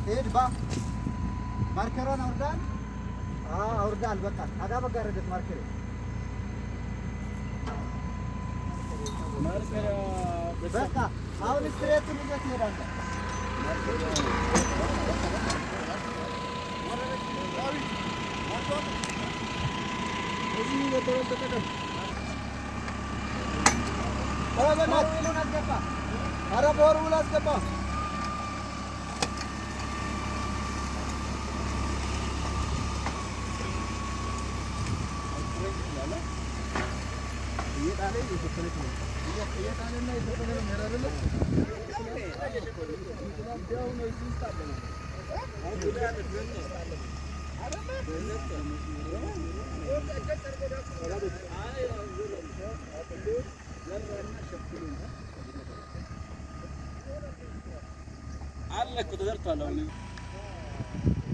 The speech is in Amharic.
ሄድ ባ ማርከሯን አውርዳል። አዎ አውርዳል። በቃ አዳ በጋረደት ማርከሬ በቃ አሁን ስትሬቱን ይዘህ ትሄዳለህ። ኧረ በእናትህ ዊሉን አስገባ። ኧረ በወርውል አስገባ። አለ እኮ ተዘርቷል። አሁን